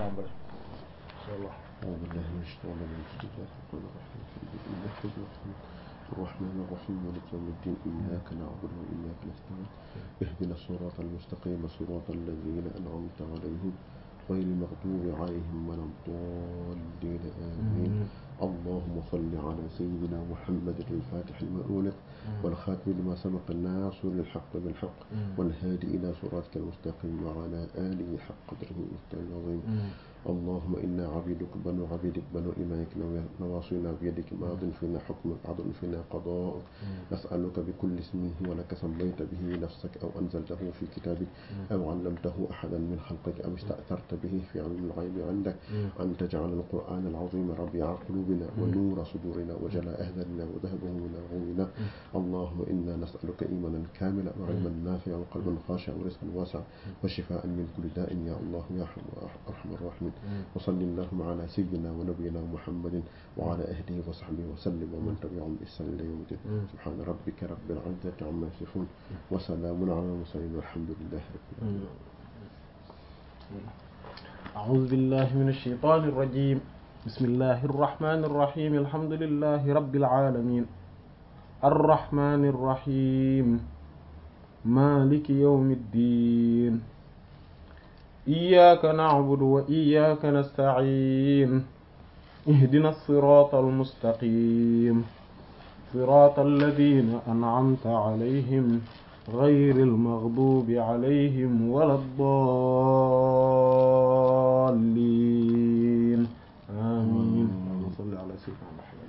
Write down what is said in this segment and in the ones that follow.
tàmbali inshallah أعوذ بالله من الشيطان الرجيم بسم الله الرحمن الرحيم الحمد لله الرحمن الرحيم مالك يوم الدين إياك نعبد وإياك نستعين اهدنا الصراط المستقيم صراط الذين أنعمت عليهم غير المغضوب عليهم ولا الضالين آمين اللهم صل على سيدنا محمد الفاتح لما أغلق والخاتم لما سبق الناصر الحق بالحق والهادي إلى صراطك المستقيم وعلى آله حق قدره المستقيم العظيم اللهم إنا عبيدك بنو عبيدك بنو إمائك نواصينا بيدك ماض فينا حكمك عدل فينا قضاءك نسألك بكل اسم هو لك سميت به نفسك أو أنزلته في كتابك أو علمته أحدا من خلقك أو استأثرت به في علم الغيب عندك أن تجعل القرآن العظيم ربيع قلوبنا ونور صدورنا وجلاء أهدنا وذهب همومنا وغمنا اللهم إنا نسألك إيمانا كاملا وعلما نافعا وقلبا خاشعا ورزقا واسعا وشفاء من كل داء يا الله يا أرحم الراحمين وصل اللهم على سيدنا ونبينا محمد وعلى أهله وصحبه وسلم ومن تبعهم بإحسان إلى يوم الدين سبحان ربك رب العزة عما يصفون وسلام على المرسلين والحمد لله رب العالمين أعوذ بالله من الشيطان الرجيم بسم الله الرحمن الرحيم الحمد لله رب العالمين الرحمن الرحيم مالك يوم الدين إياك نعبد وإياك نستعين اهدنا الصراط المستقيم صراط الذين أنعمت عليهم غير المغضوب عليهم ولا الضالين آمين اللهم صل على سيدنا محمد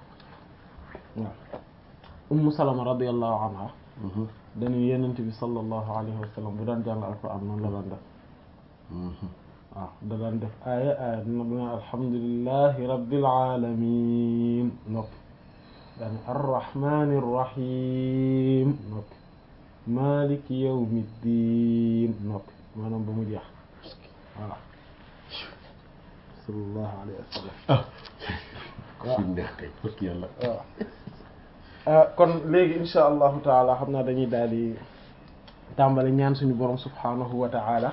أم سلمة رضي الله عنها dañu yenent bi sallallahu alayhi wa sallam bu daan jàng alquran noonu la daan def waaw da daan def aaya aaya dina bu naan alhamdulillahi rabbil alamin noppi daane arrahmani rrahim noppi maliki yawmiddin noppi maanaam ba mu jeex waaw sallallahu alayhi wa sallam fi neex kay fëkk yàlla waaw kon léegi insha allahu taala xam naa dañuy daal di tàmbali ñaan suñu borom subhanahu wa taala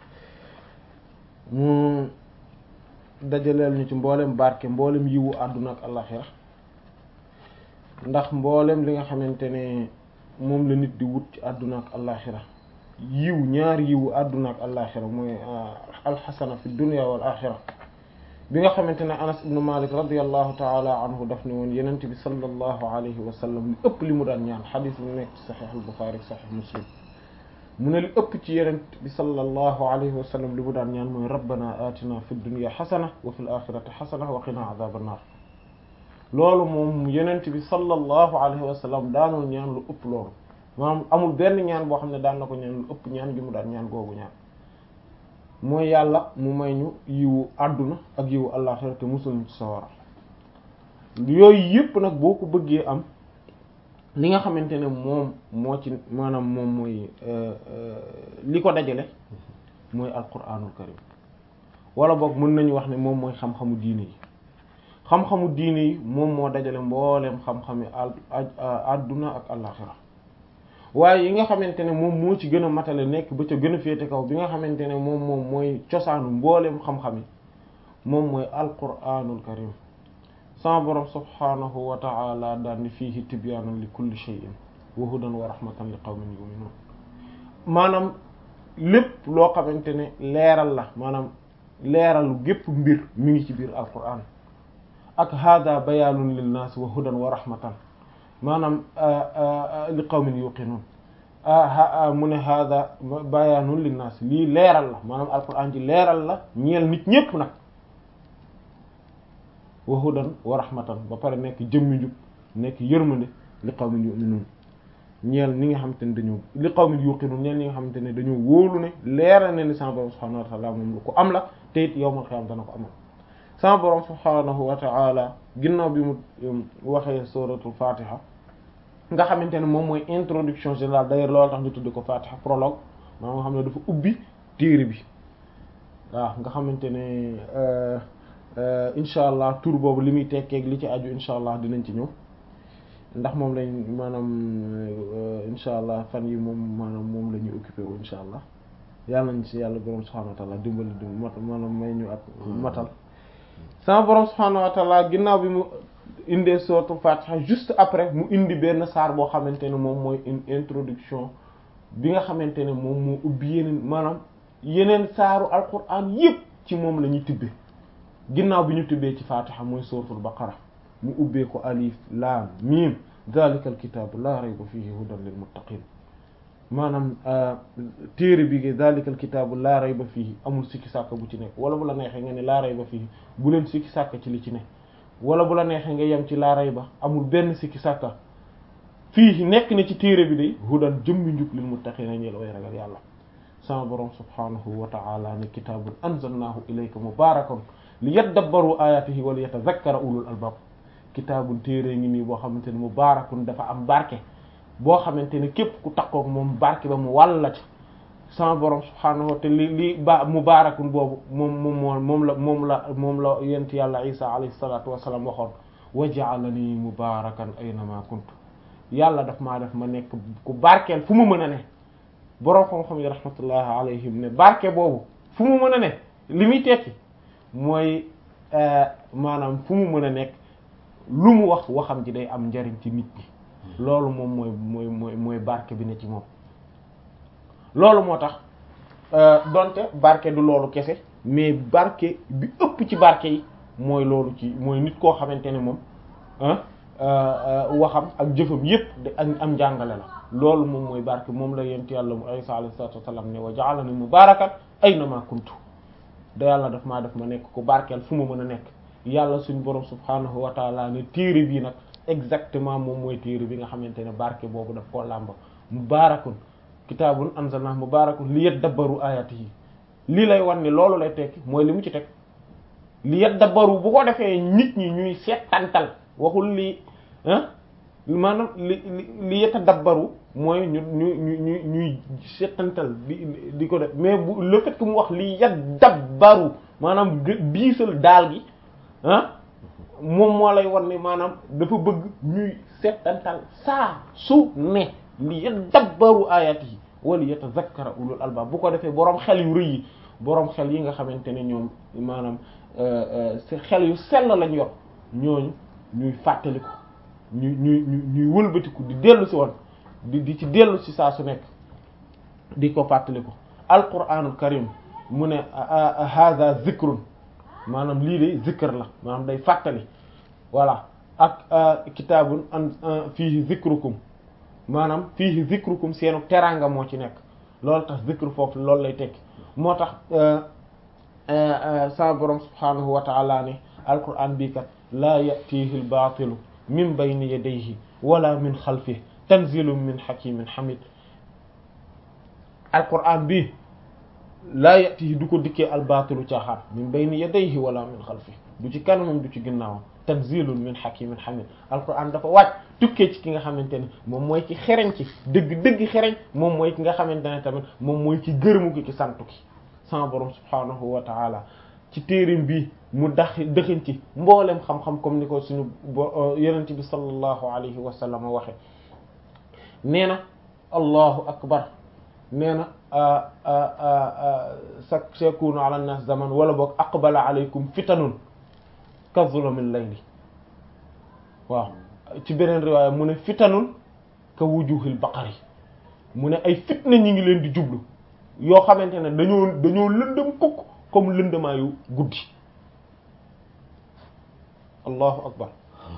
mu dajaleel ñu ci mboolem barke mboolem yiwu àdduna ak àllaxira ndax mboolem li nga xamante ne moom la nit di wut ci àdduna ak àllaxira yiw ñaar yiwu àdduna ak àllaxira mooy alxasana fi dunya wal axira bi nga xamante ne anas ibnu malik radiallahu taala anhu daf ne woon yenent bi sallallahu alayhi wa sallam li ëpp li mu daan ñaan xadis bi nekk ci saxix al buxaari saxix muslim mu ne li ëpp ci yenent bi sallallahu alayhi wa sallam li mu daan ñaan mooy rabbana atina fi dunya xasana wa fi l axirati xasana wa qina adaba annar loolu moom yenent bi sallallahu alayhi wa sallam daanul ñaan lu ëpp loolu maanaam amul benn ñaan boo xam ne daan na ko ñaan lu ëpp ñaan gi mu daan ñaan googu ñaan mooy yàlla mu may ñu yiwu àdduna ak yiwu àllaaxira te musul ñu ci sawara yooyu yëpp nag boo ko bëggee am li nga xamante ne moom moo ci maanaam moom mooy li ko dajale mooy alquranul karim wala boog mën nañu wax ne moom mooy xam-xamu diine yi xam-xamu diine yi moom moo dajale mbooleem xam-xami àdduna ak àllaaxira waaye yi nga xamante ne moom moo ci gën a matale nekk ba ca gën a féete kaw bi nga xamante ne moom moom mooy cosaanu mbooleem xam-xam yi moom mooy alquranul karim sama borom subhanahu wa ta'ala daan ni fiihi tibyaanun li kulli shay'in wa hudan wa rahmatan li qawmin yu'minun maanaam lépp loo xamante ne leeral la maanaam leeralu gépp mbir mi ngi ci biir alquran ak hada bayaanun linnaas wa hudan wa rahmatan maanaam li qawmin yuqinun mu ne hada bayaanun linnaas lii leeral la maanaam alquran ji leeral la ñeel nit ñépp nag wa hudan wa rahmatan ba pare nekk jëmmi njub nekk yërmande li qawmin yu'minun ñeel ñi nga xamante ne dañoo li qawmin yuqinun ñeel ñi nga xamante ne dañoo wóolu ne leeral ne ni sama borom subhanahu wa ta'ala moom lu ko am la te it yawmal qiyaama dana ko amal sama borom subhanahu wa ta'ala ginnaaw bi mu waxee suratul fatiha nga xamante ne moom mooy introduction générale d'ailleurs loolu tax ñu tudd ko fatiha prologue maa nga xam ne dafa ubbi téere bi waaw nga xamante ne incha allah tur boobu li muy tekkeeg li ci aju incha allah dinañ ci ñëw ndax moom lañ maanaam incha allah fan yi moom maanaam moom la ñuy occupé wu incha allah yàlla nañ ci yàlla borom subhanahu wa ta'ala dimbali di mat maanaam may ñu ak matal sama borom subhanahu wa ta'ala ginnaaw bi mu indee sootu Fatiha juste après mu indi benn saar boo xamante ne moom mooy une introduction bi nga xamante ne moom moo ubbi yeneen maanaam yeneen saaru alquran yépp ci moom la ñuy tibbee ginnaaw bi ñu tibbee ci Fatiha mooy suratul baqara mu ubbee ko alif laam miim zalika alkitaabu laa rayba fihi hudan lil muttaqin maanaam téere bi ge zalika alkitaabu laa rayba fihi amul sikki sàkk bu ci nekk wala bu la neexee nga ne laa rayba fihi bu leen sikki sàkk ci li ci ne wala bu la neexee nga yem ci laa rayba amul benn sikki sàkka fii nekk na ci téere bi de hudan jëmmi njub lil muttaqina ñi la way ragal yàlla sama borom subhanahu wa ta'ala ne kitaabun anzalnahu ilayka mubarakun li yaddabbaru ayatihi wa li yatadhakkara ulul albab kitaabun téere ngi nii boo xamante ne mubarakun dafa am barke boo xamante ne képp ku takkook moom barke ba mu wàllati sama borom subhanahu wa ta'ala li li ba mubarakun boobu moom moom moo moom la moom la moom la yent yàlla isa alayhi salatu wasalaam waxoon wa ja'alani mubarakan aynama kuntu yàlla daf maa def ma nekk ku barkeel fu mu mën a ne boroom xam-xam yi rahmatullahi alayhim ne barke boobu fu mu mën a ne li muy tekki mooy maanaam fu mu mën a nekk lu mu wax waxam ji day am njariñ ci nit ñi loolu moom mooy mooy mooy mooy barke bi ne ci moom loolu moo tax donte barke du loolu kese mais barke bi ëpp ci barke yi mooy loolu ci mooy nit koo xamante ne moom waxam ak jëfam yépp de ak am njàngale la loolu moom mooy barke moom la yent yàlla mu Isa alayhi salaatu wasallam ne wa ja'alani mubarakan aynama kuntu da yàlla daf maa def ma nekk ko barkeel fu mu mën a nekk yàlla suñ borom subhanahu wa taala ne téere bii nag exactement moom mooy téere bi nga xamante ne barke boobu daf koo làmba mubarakun kitaabun anzalnahu mubarakun li yadabbaru ayatihi lii lay wan ne loolu lay tekki mooy li mu ci teg li yadabbaru bu ko defee nit ñi ñuy seetantal waxul li ah maanaam li li yatadabbaru mooy ñu ñu ñu ñu ñuy seetantal di di ko def mais bu le fait que mu wax li yadabbaru maanaam diisal daal gi ah moom moo lay wan ne maanaam dafa bëgg ñuy seetantal saa su ne li yadabbaru ayatihi wala yatazakkara ulul albab bu ko defee boroom xel yu rëy yi boroom xel yi nga xamante ne ñoom maanaam xel yu sell lañ yor ñooñu ñuy fàttaliku ñuy ñuy ñuy wëlbatiku di dellu si woon di di ci dellu si saa su nekk di ko fàttaliku alquranul karim mu ne hadha zikrun maanaam lii de zikr la maanaam day fàttali voilà ak kitaabun an fiihi zikrukum maanaam fiihi zikrukum seenu teraanga moo ci nekk loolu tax zikr foofu loolu lay tekki moo tax sa borom subhanahu wa ta'ala ne alquran bii kat laa yatihi albaatilu min bayni yadayhi wala min xalfihi tanzilun min hakimin hamid alquran bii laa yatihi du ko dikkee albaatilu caaxaan min bayni yadayhi wala min xalfihi du ci kanamam du ci ginnaawam tanzilun min hakimin hamid alquran dafa wàcc tukkee ci ki nga xamante ne moom mooy ki xereñ ci dëgg dëgg xereñ moom mooy ki nga xamante ne tamit moom mooy ki gërëmu ki ki santu ki sama borom subhanahu wa ta'ala ci téerim bi mu dax dëxañ ci mboolem xam-xam comme ni ko suñu yonent bi sallallahu alayhi wa sallam waxe nee na allahu akbar nee na sa sekunu ala nas zaman wala boog aqbala alaykum fitanun ka zulumil layli waaw ci beneen riwaaya mu ne fitanun ka wujuhil baqari mu ne ay fitna ñi ngi leen di jublu yoo xamante ne dañoo dañoo lëndëm kukk comme lëndëmaayu guddi allahu akbar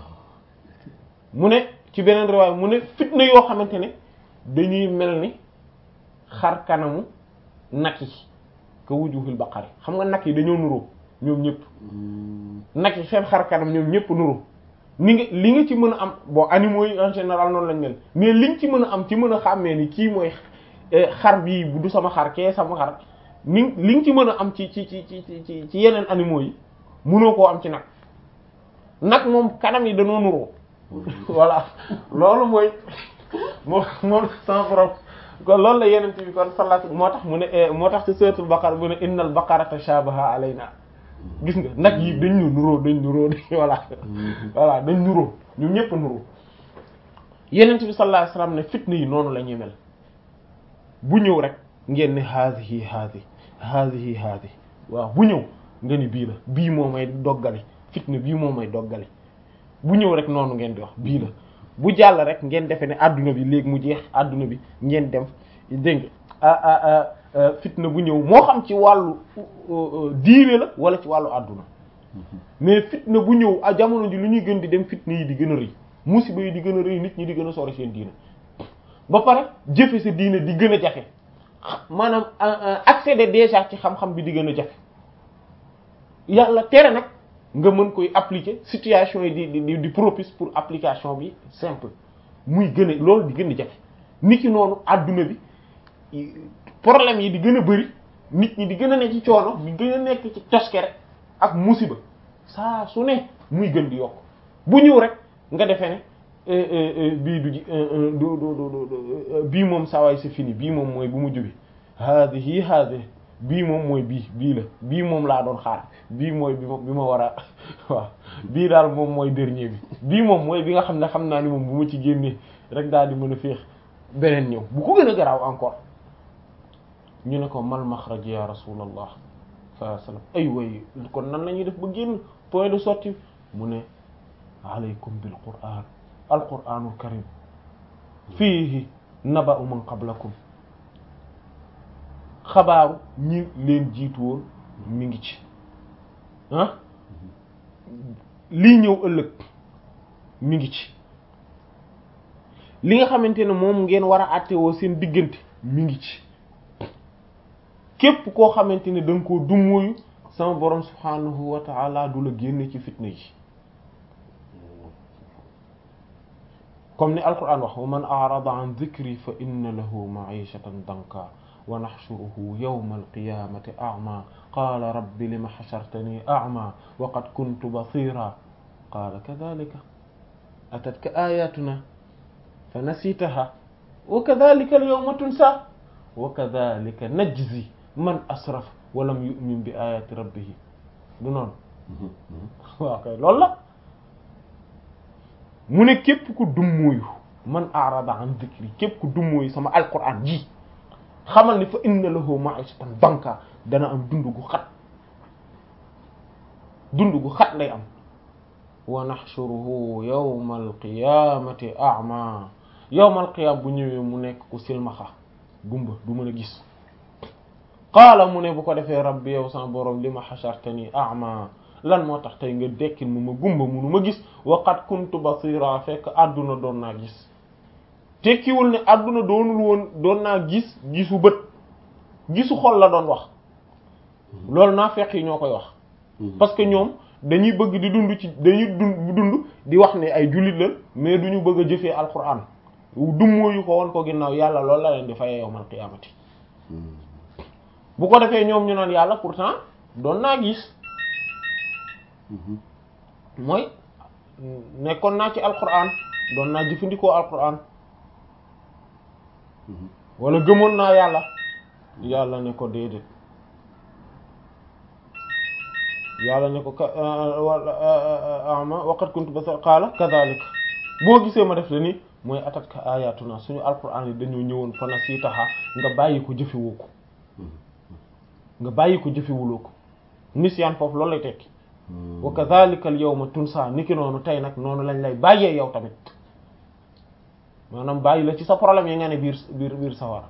mu ne ci beneen riwaay mu ne fitna yoo xamante ne dañuy mel ni xar kanamu nag yi ka wujuhul baqari xam nga nag yi dañoo nuroo ñoom ñëpp nag yi seen xar kanam ñoom ñëpp nuroo ni nga li nga ci mën a am bon animaux yi en général noonu lañ mel mais li nga ci mën a am ci mën a xàmmee ni kii mooy xar bii bu du sama xar kee sama xar ni li nga ci mën a am ci ci ci ci ci ci yeneen animaux yi mënoo koo am ci nag nag moom kanam yi dañoo nuroo voilà loolu mooy moom moom sama borom kon loolu la yeneen bi kon sallallahu moo tax mu ne moo tax ci suratul baqara mu ne innal baqarata shabaha alayna gis nga nag yi dañ ñu nuroo dañ nuroo voilà voilà dañ nuroo ñoom ñëpp nuroo yeneen bi sallallahu alayhi wasallam ne fitna yi noonu la ñuy mel bu ñëw rek ngeen ne haadihi haadi haadihi haadi waaw bu ñëw nga ni bii la bii moo may doggale fitna bii moo may doggale bu ñëw rek noonu ngeen di wax bii la bu jàll rek ngeen defe ne adduna bi léegi mu jeex adduna bi ngeen dem dégg nga fitna bu ñëw moo xam ci wàllu diine la wala ci wàllu adduna mais fitna bu ñëw a jamono ji lu ñuy gën di dem fitna yi di gën a rëy musiba yi di gën a rëy nit ñi di gën a sori seen diine ba pare jëfe sa diine di gën a jafe maanaam accéder déjà ci xam-xam bi di gën a jafe yàlla tere nag nga mën koy appliquer situation yi di di di propice pour application bi simple muy gën a loolu di gën a jafe nit ki noonu adduna bi problème yi di gën a bari nit ñi di gën a ne ci coono di gën a nekk ci toskere ak musiba saa su ne muy gën di yokk bu ñëw rek nga defee ne bii du ji du du du bii moom sawaay c'est fini bii moom mooy bu mujj bi haadihi haadihi bii moom mooy bii bii la bii moom laa doon xaar bii mooy bi ma bi ma war a waaw bii daal moom mooy dernier bi bii moom mooy bi nga xam ne xam naa ni moom bu ma ci génnee rek daal di mën a féex beneen ñëw bu ko gën a garaaw encore ñu ne ko mal maxraj ya rasulallah sallallahu alayhi wasallam ay way kon nan la ñuy def ba génn point de sortie mu ne alaykum bil qur'an al qur'anul karim fiihi naba'u man qablakum xabaaru ñi leen jiitu woon mi ngi ci ah lii ñëw ëllëg mi ngi ci li nga xamante ne moom ngeen war a àttewoo seen diggante mi ngi ci képp koo xamante ne da nga koo dummóoyu sama borom subhanahu wa ta'ala du la génne ci fitna yi comme ni alquran wax wa man a'rada an dhikri fa inna lahu ma'ishatan danka wa nahshuruhu yawma alqiyamati a'ma qala rabbi lima hashartani a'ma wa qad kuntu basira qala kadhalika atatka ayatuna fa nasitaha wa kadhalika al-yawma tunsa wa kadhalika najzi man asraf wa lam yu'min bi ayati rabbih du noonu waaw kay loolu la mu ne képp ku dummóoyu man arada an dhikri képp ku dummóoyu sama alquran ji xamal ni fa inna lahu ma'ishatan danka dana am dund gu xat dund gu xat lay am wa nahshuruhu yawmal qiyamati a'ma yawmal qiyam bu ñëwee mu nekk ku silmaxa gumba du mën a gis qaala mu ne bu ko defee rabbi yow sama borom li ma hashartani a'ma lan moo tax tey nga dekkil mu ma gumba munu ma gis wa qad kuntu basira fekk àdduna doon naa gis tekkiwul ne àdduna doonul woon doon naa gis gisu bët gisu xol la doon wax loolu naa fekk yi ñoo koy wax parce que ñoom dañuy bëgg di dund ci dañuy dund dund di wax ne ay jullit la mais duñu bëgg a jëfee alquran dummoo yu ko woon ko ginnaaw yàlla loolu la leen di fayee yowmal qiyaamati bu ko defee ñoom ñu naan yàlla pourtant doon naa gis mooy nekkoon naa ci alquran doon naa jëfandikoo alquran wala gëmoon naa yàlla yàlla ne ko déedéet yàlla ne ko ka ama waqat kuntu basa qaala kadhalika boo gisee ma def la ni mooy atatka ayatuna suñu alquran yi dañoo ñëwoon fa nasitaha nga bàyyi ko jëfewoo ko nga bàyyi ko jëfewuloo ko nisyaan foofu loolu lay tekki wa kadhalika al yawma tunsa niki noonu tey nag noonu lañ lay bàyyee yow tamit maanaam bàyyi la ci sa problème yi nga ne biir biir biir sawar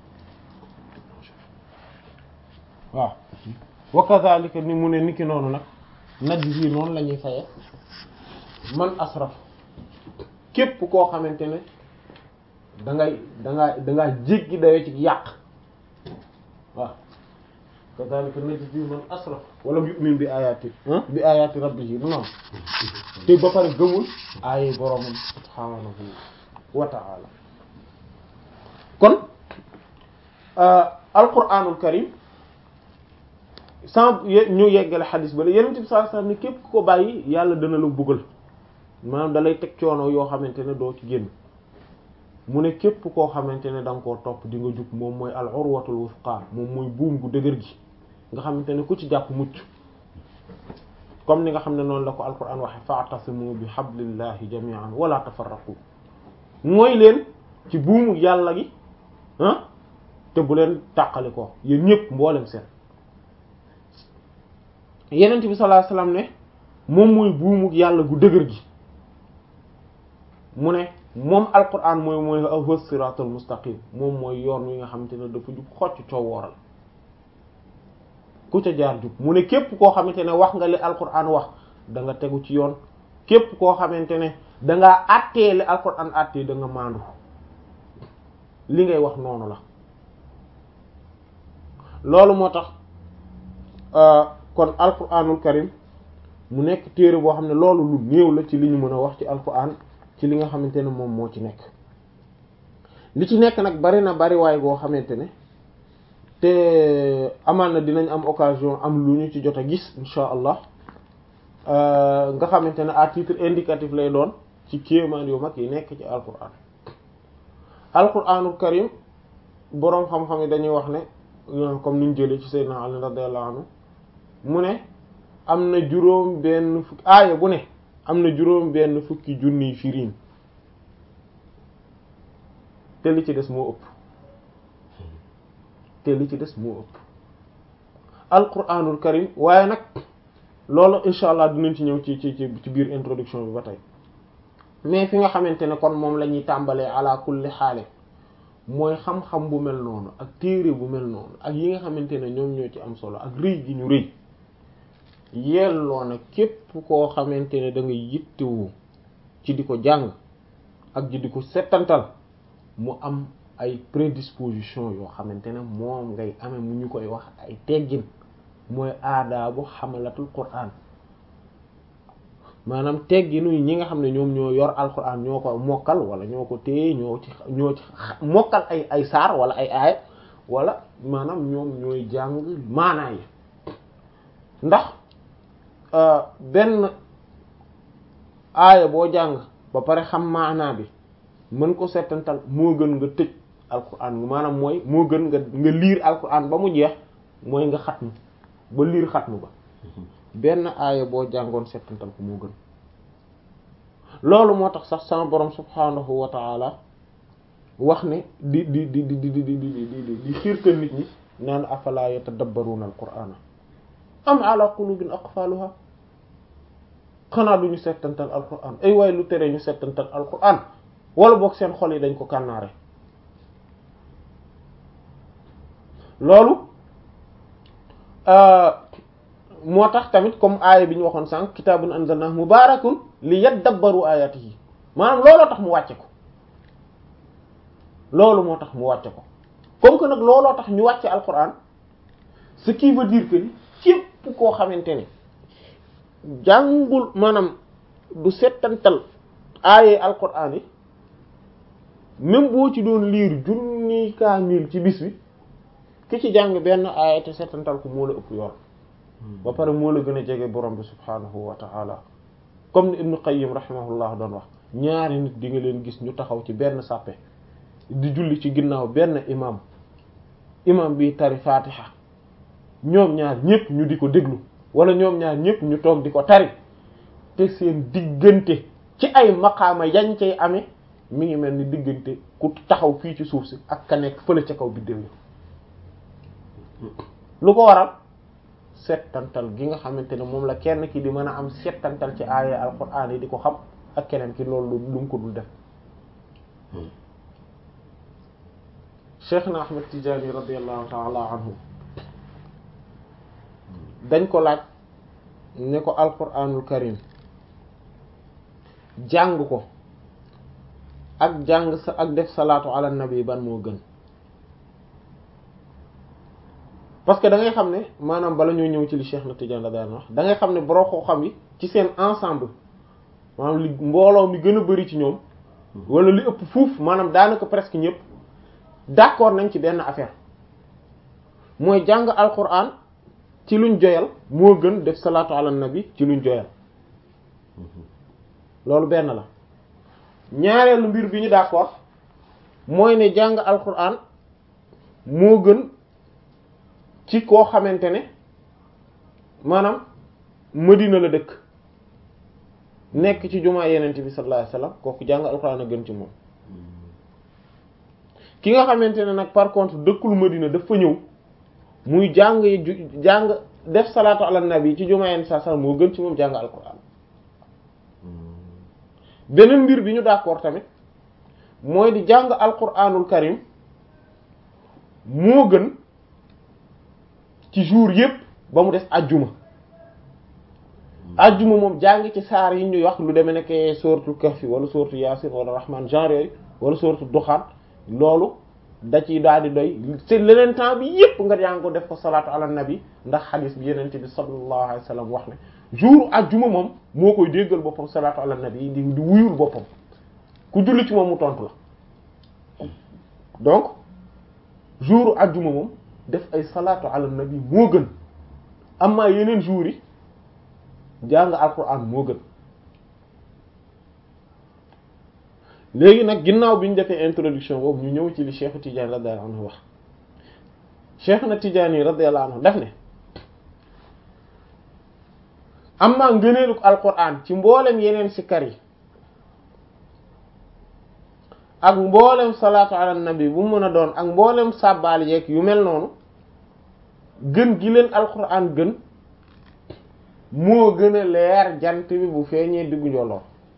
waaw wa kadhalika ni mu ne niki noonu nag najzi noonu la ñuy faye man asraf képp koo xamante ne da ngay da ngaa da ngaa jéggi dayoo ci yàq waaw kadhalika najzi man asraf wala yu'min bi ayati bi ayati rabbihi noonu te ba pare gëmul ay boromam subhanahu wa ta'ala kon alquranul karim sans ñu yeggale xadis ba la yeneen bi sallallahu alayhi wasallam ni képp ku ko bàyyi yàlla dana la buggal maanaam dalay teg coono yoo xamante ne doo ci génn mu ne képp koo xamante ne da nga koo topp di nga jug moom mooy al urwatul wusqa moom mooy buum gu dëgër gi nga xamante ne ku ci jàpp mucc comme ni nga xam ne noonu la ko alquran waxe fa'tasimu bi hablillahi jami'an wala tafarraqu mooy leen ci buumu yàlla gi ah te bu leen tàqali ko yéen ñëpp mboolem seen yenent bi sallallahu alayhi wasallam ne moom mooy buumu yàlla gu dëgër gi mu ne moom alquran mooy mooy huwa siratul mustaqim moom mooy yoon wi nga xamante ne dafa jub xocc coow wooral ku ca jaar jub mu ne képp koo xamante ne wax nga li alquran wax da nga tegu ci yoon képp koo xamante ne dangaa àttee li alquran àttee da nga maandu li ngay wax noonu la loolu moo tax kon alquranul karim mu nekk téere boo xam ne loolu lu néew la ci li ñu mën a wax ci alquran ci li nga xamante ne moom moo ci nekk li ci nekk nag bari na bari waay goo xamante ne te amaan na dinañ am occasion am lu ñu ci jot a gis insha allah nga xamante ne à titre indicatif lay doon ci kéemaan yu mag yi nekk ci alquran alquranul karim boroom xam-xam yi dañuy wax ne comme niñ jëlee ci sayyidina Ali radiyallahu anhu mu ne am na juróom benn fukki aaya bu ne am na juróom benn fukki junniy firiin te li ci des moo ëpp te li ci des moo ëpp alquranul karim waaye nag loolu insha allah dinañ ci ñëw ci ci ci biir introduction bi ba tey mais fi nga xamante ne kon moom la ñuy tàmbalee ala kulli xaale mooy xam-xam bu mel noonu ak téere bu mel noonu ak yi nga xamante ne ñoom ñoo ci am solo ak rëy gi ñu rëy yelloo na képp koo xamante ne da nga yittewu ci di ko jàng ak di ko settantal mu am ay prédisposition yoo xamante ne moom ngay amee mu ñu koy wax ay teggin mooy aadaabu xamalatul qur'an maanaam tegginu ñi nga xam ne ñoom ñoo yor alquran ñoo ko mokkal wala ñoo ko téye ñoo ci ñoo ci mokkal ay ay saar wala ay aaya wala maanaam ñoom ñooy jàng maanaa yi ndax benn aaya boo jàng ba pare xam maanaa bi mën ko settantal moo gën nga tëj alquran maanaam mooy moo gën nga nga liir alquran ba mu jeex mooy nga xatmu ba liir xatmu ba benn aaya boo jàngoon settantal ko moo gën loolu moo tax sax sama borom subhaanahu wa taala wax ne di di di di di di di di di xiirtal nit ñi naan afala yatadabbaruna alqur'ana am ala qulubin aqfaluha xanaa du ñu settantal alqur'an ay waaye lu tere ñu settantal alqur'an wala boog seen xol yi dañ ko kànnaare loolu moo tax tamit comme aaya bi ñu waxoon sànq kitaabun anzalnahu mubarakun li yaddabbaru ayatihi maanaam looloo tax mu wàcce ko loolu moo tax mu wàcce ko comme que nag looloo tax ñu wàcce alquran ce qui veut dire que ni képp koo xamante ne jàngul maanaam du settantal aaye alquran yi même boo ci doon liir junni kaamil ci bis bi ki ci jàng benn aaya te settantal ko moo la ëpp yoon ba pare moo la gën a jege borom bi subhaanahu wa ta'ala comme ni Ibn Qayyim rahimahullah doon wax ñaari nit di nga leen gis ñu taxaw ci benn sàppe di julli ci ginnaaw benn imam imam bi tari fatiha ñoom ñaar ñépp ñu di ko déglu wala ñoom ñaar ñépp ñu toog di ko tari te seen diggante ci ay maqaama yañ cay amee mi ngi mel ni diggante ku taxaw fii ci suuf si ak ka nekk fële ca kaw biddéew yi lu ko waral settantal gi nga xamante ne moom la kenn ki di mën a am settantal ci aaya alquran yi di ko xam ak keneen ki loolu lu mu ko dul def Cheikhna Ahmed Tidiane radiyallahu ta'ala anhu dañ ko laaj ne ko alquranul karim jàng ko ak jàng sa ak def salaatu ala nabi ban moo gën parce que da ngay xam ne maanaam bala ñoo ñëw ci li Cheikh na Tidiane radiyallahu wax da ngay xam ne borom koo xam yi ci seen ensemble maanaam li mbooloo mi gën a bari ci ñoom wala li ëpp fuuf maanaam daanaka presque ñëpp d'accord nañ ci benn affaire mooy jàng alquran ci luñ joyal moo gën def salaatu ala nabi ci luñ joyal loolu benn la ñaareelu mbir bi ñu d'accord mooy ne jàng alquran moo gën ci koo xamante ne maanaam Madina la dëkk nekk ci jumaa yenente bi sallallahu alayhi wasallam kooku jàng alquran a gën ci moom ki nga xamante ne nag par contre dëkkul Madina dafa ñëw muy jàng jàng def salaatu ala nabi ci jumaa yenn saa saa moo gën ci moom jàng alquran beneen mbir bi ñu d'accord tamit mooy di jàng alquranul karim moo gën ci jour yépp ba mu des ajjuma ajjuma moom jàng ci saar yi ñuy wax lu demee nekk sooratu kahfi wala sooratu yaasin wala rahman genre yooyu wala sooratu duxaan loolu da ciy daal di doy c'est leneen temps bi yépp nga jàng ko def ko salaatu ala nabi ndax xadis bi yenente bi sallallahu alayhi wa sallam wax ne jour ajjuma moom moo koy déggal boppam salaatu ala nabi di di wuyul boppam ku julli ci moom mu tontu la donc jour ajjuma moom def ay salaatu ala nabi moo gën amma yeneen jours yi jàng alquran moo gën léegi nag ginnaaw bi ñu defee introduction boobu ñu ñëw ci li Cheikh Tidiane radiyallahu anhu wax Cheikh na Tidiane yi radiyallahu anhu daf ne amma ngëneelu alquran ci mboolem yeneen sikkar yi ak mboolem salaatu ala nabi bu mën a doon ak mboolem sàbbaal yeeg yu mel noonu gën gi leen alquran gën moo gën a leer jant bi bu feeñee diggu njolloor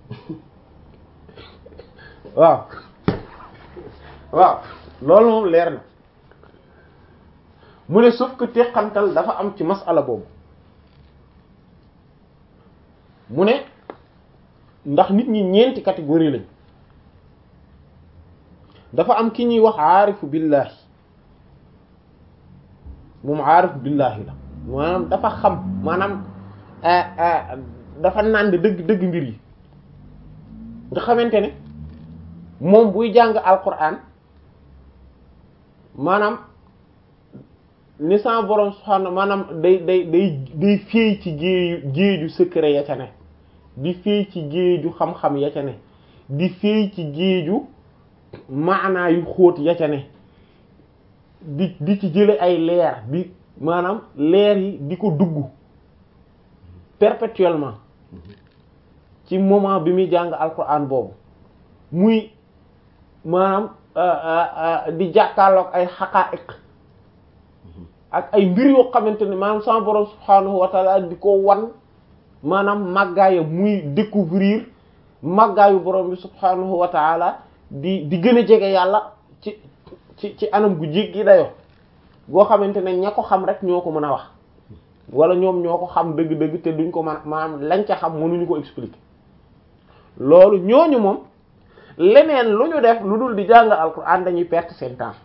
waaw waaw loolu moom leer na mu ne sauf que teqantal dafa am ci masala boobu mu ne ndax nit ñi ñeenti catégorie lañ dafa am ki ñuy wax aarifu billahi moom aarifu billahi la maanaam dafa xam maanaam dafa nànd dëgg dëgg mbir yi nga xamante ne moom buy jàng alquran maanaam ni sa borom subhaanahu maanaam day day day day féey ci géeju géeju secret ya ca ne di féey ci géeju xam-xam ya ca ne di féey ci géeju maanaa yu xóot ya ca ne di di ci jële ay leer di maanaam leer yi di ko dugg perpétuellement ci moment bi muy jàng alquran boobu muy maanaam di jàkkaarloog ay xaqaa'iq ak ay mbir yoo xamante ne maanaam sama borom subhaanahu wa taala di ko wan maanaam màggaaya muy découvrir màggaayu borom bi subhaanahu wa taala di di gën a jege yàlla ci ci ci anam gu jéggi dayoo goo xamante ne ña ko xam rek ñoo ko mën a wax wala ñoom ñoo ko xam dëgg-dëgg te duñ ko mën maanaam lañ ca xam mënuñu ko expliquer loolu ñooñu moom leneen lu ñu def lu dul di jàng alquran dañuy perte seen temps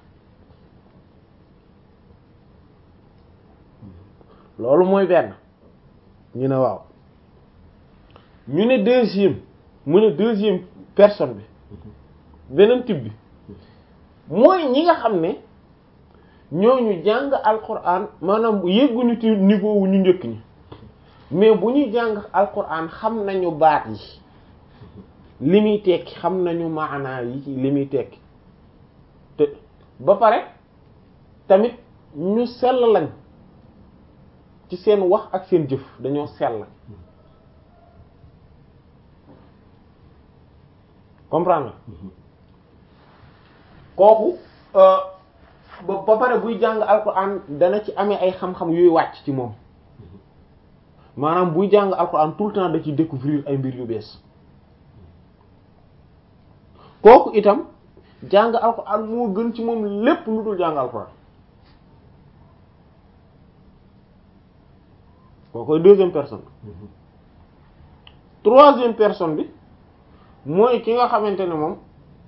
loolu mooy benn ñu ne waaw ñu ne deuxième mu ne deuxième personne bi beneen type bi mooy ñi nga xam ne ñooñu jàng alquran maanaam yegguñu ci niveau wu ñu njëkk ñi mais bu ñuy jàng alquran xam nañu baat yi li muy tekki xam nañu maanaa yi ci li muy tekki te ba pare tamit ñu sell lañ ci seen wax ak seen jëf dañoo sell comprendre kooku ba ba pare buy jàng alquran dana ci amee ay xam-xam yuy wàcc ci moom maanaam buy jàng alquran tout le temps da ci découvrir ay mbir yu bees kooku itam jàng alquran moo gën ci moom lépp lu dul jàng alquran kookoy deuxième personne troisième personne bi mooy ki nga xamante ne moom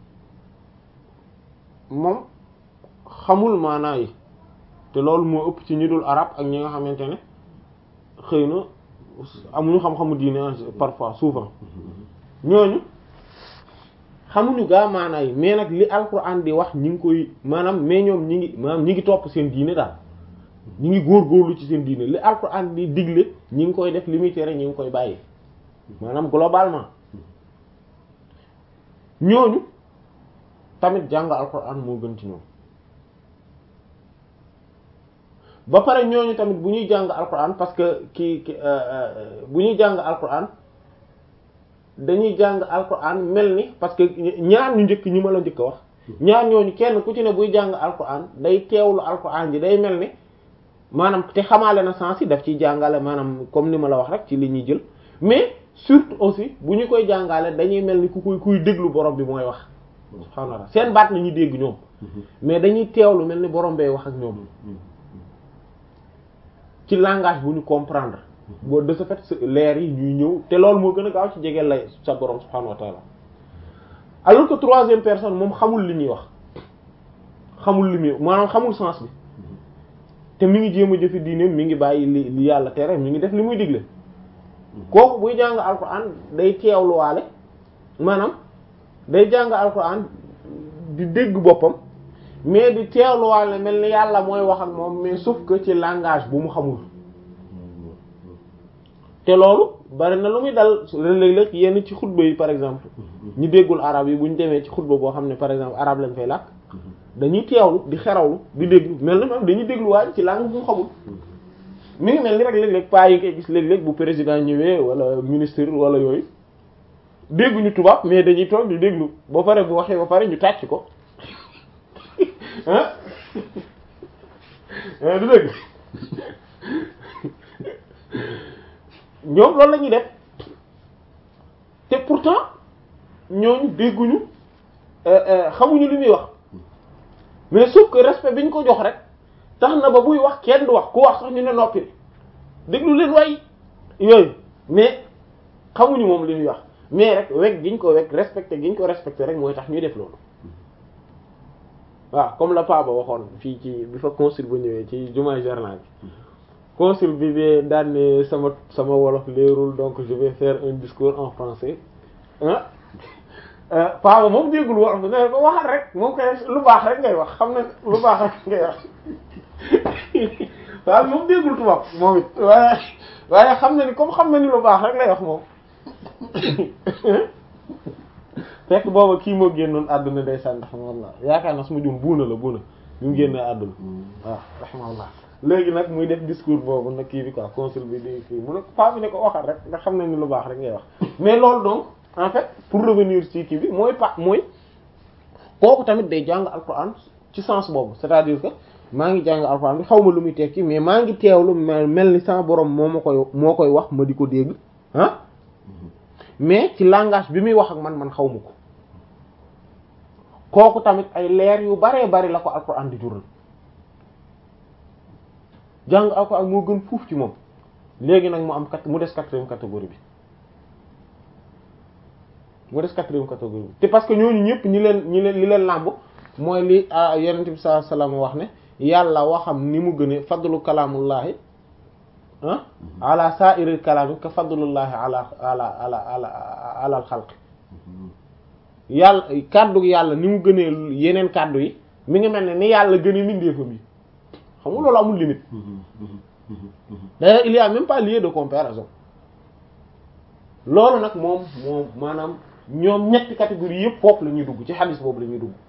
moom xamul maanaa yi te loolu moo ëpp ci ñi dul arab ak ñi nga xamante ne xëy na amuñu xam-xamu diine parfois souvent ñooñu xamuñu gaa maanaa yi mais nag li alquran di wax ñi ngi koy maanaam mais ñoom ñi ngi maanaam ñi ngi topp seen diine daal ñi ngi góorgóorlu ci seen diine li alquran di digle ñi ngi koy def li muy tere ñi ngi koy bàyyi maanaam globalement ñooñu tamit jàng alquran moo gën ci ñoom ba pare ñooñu tamit bu ñuy jàng alquran parce que ki bu ñuy jàng alquran dañuy jàng alquran mel ni parce que ñaar ñu njëkk ñi ma la njëkk a wax ñaar ñooñu kenn ku ci ne buy jàng alquran day teewlu alquran ji day mel ni maanaam te xamaale na sens yi daf ciy jàngale maanaam comme ni ma la wax rek ci li ñuy jël mais surtout aussi bu ñu koy jàngale dañuy mel ni ku kuy kuy déglu borom bi mooy wax subhaanallah seen baat la ñuy dégg ñoom mais dañuy teewlu mel ni borom bee wax ak ñoom ci langage bu ñu comprendre boo de ce fait leer yi ñuy ñëw te loolu moo gën a gaaw ci jege lay sa borom subhaanahu wa taala alors que troisième personne moom xamul li ñuy wax xamul li muy maanaam xamul sens bi te mi ngi jéem a jëfi diine mi ngi bàyyi li li yàlla tere mi ngi def li muy digle kooku buy jàng alquran day teewluwaale maanaam day jàng alquran di dégg boppam mais di teewluwaale mel ni yàlla mooy wax ak moom mais sauf que ci langage bu mu xamul te loolu bari na lu muy dal léeg-léeg yenn ci xutba yi par exemple ñi déggul arab yi bu ñu demee ci xutba boo xam ne par exemple arab lañ fay làkk dañuy teewlu di xerawlu di déglu mel na même dañuy dégluwaale ci langue bu mu xamul mi ngi mel ni rek léeg-léeg paa yi ngay gis léeg-léeg bu président ñëwee wala ministre wala yooyu dégguñu tubaab mais dañuy toog di déglu ba pare bu waxee ba pare ñu tàcc ko ah du dégg ñoom loolu la ñuy def te pourtant ñooñu dégguñu xamuñu li muy wax mais sauf que respect bi ñu ko jox rek tax na ba buy wax kenn du wax ku wax sax ñu ne noppi déglu leen way yooyu mais xamuñu moom li muy wax mais rek weg giñ ko weg respecté giñ ko respecté rek mooy tax ñuy def loolu waaw comme la Paa ba waxoon fii ci bi fa consul ba ñëwee ci jumaa Gerland bi consul bi bi daan ne sama sama wolof leerul donc je vais faire un discours en français ah Paa ba moom déggul wolof bi ne ko waxal rek moom kay lu baax rek ngay wax xam na lu baax rek ngay wax waaw moom déggul tubaab moom it waaye waaye xam na ni comme xam na ni lu baax rek lay wax moom fekk booba kii moo génnoon àdduna ndeysaan rahimahullah yaakaar na su ma jum buuna la buuna bi mu génnee àdduna waaw rahimahullah léegi nag muy def discours boobu nag kii bi quoi consul bi di kii mu ne paa bi ne ko waxal rek nga xam na ni lu baax rek ngay wax mais loolu donc en fait pour revenir ci kii bi mooy pa mooy kooku tamit day jàng alquran ci sens boobu c'est-à-dire que maa ngi jàng alquran bi xaw ma lu muy tekki mais maa ngi teewlu mel ni sama borom moo ma koy moo koy wax ma di ko dégg ah mais ci langage bi muy wax ak man man xaw ma ko kooku tamit ay leer yu baree bari la ko alquran di jural jàng alquran moo gën fuuf ci moom léegi nag mu am kat mu des quatrième catégorie bi mu des quatrième catégorie bi te parce que ñooñu ñëpp ñi leen ñi leen li leen làmb mooy li yonent bi sallallahu alayhi wasallam wax ne yàlla waxam ni mu gënee fadlu kalaamullahi ah ala sa'iril kalaami ka fadlullahi ala ala ala ala ala al xalq yàlla kàddu yàlla ni mu gënee yeneen kàddu yi mi ngi mel ne ni yàlla gënee mindeefam yi xam nga loolu amul limite d'ailleurs il y a même pas lieu de comparaison loolu nag moom moom maanaam ñoom ñetti catégorie yëpp foofu la ñuy dugg ci xadis boobu la ñuy dugg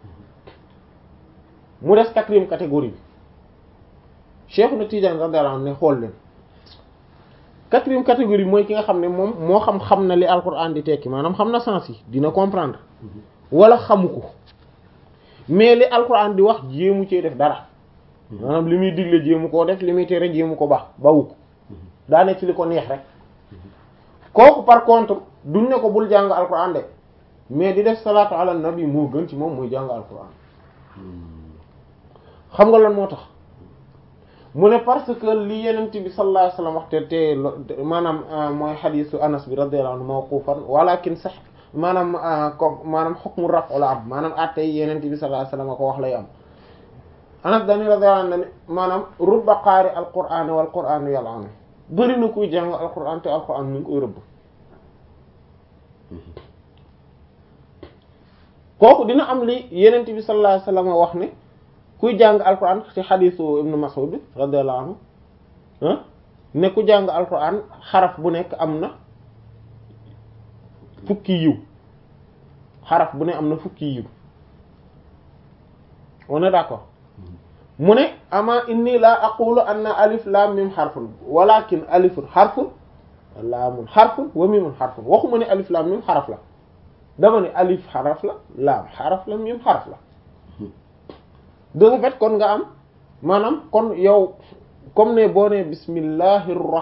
mu des quatrième catégorie bi Cheikh na Tidiane radiyallahu anhu ne xool leen quatrième catégorie mooy ki nga xam ne moom moo xam xam na li alquran di tekki maanaam xam na sens yi dina comprendre wala xamu ko mais li alquran di wax jéemu cee def dara maanaam li muy digle jéemu koo def li muy tere jéemu ko baax bawu ko daa ne ci li ko neex rek kooku par contre duñ ne ko bul jàng alquran de mais di def salaatu ala nabi moo gën ci moom muy jàng alquran xam nga lan moo tax mu ne parce que li yenent bi sallallahu alayhi wasallam wax te te maanaam mooy xadiisu anas bi radiyallahu anhu mawqufan walakin sax maanaam ko maanaam hukmu raf la am maanaam attey yenent bi sallallahu alayhi wasallam ko wax lay am anas dani radiyallahu anhu maanaam rubba qaari alqur'aan wal qur'aan yal'anu bëri na kuy jàng alqur'aan te alqur'aan mi ngi koy rëbb kooku dina am li yenent bi sallallahu alayhi wasallam wax ne kuy jàng alquran ci xadisu ibnu Mas'ud bi radiyallahu anhu ne ku jàng alquran xaraf bu nekk am na fukki yiw xaraf bu ne am na fukki yiw on est d'accord mu ne ama inni la aqulu anna alif lam mim xarfun walakin alifun xarfun laamun xarfun wa mimun xarfun waxuma ne alif lam mim xaraf la dama ne alif xaraf la laam xaraf la mim xaraf la de ce fait kon nga am maanaam kon yow comme ne boo ne bismillahir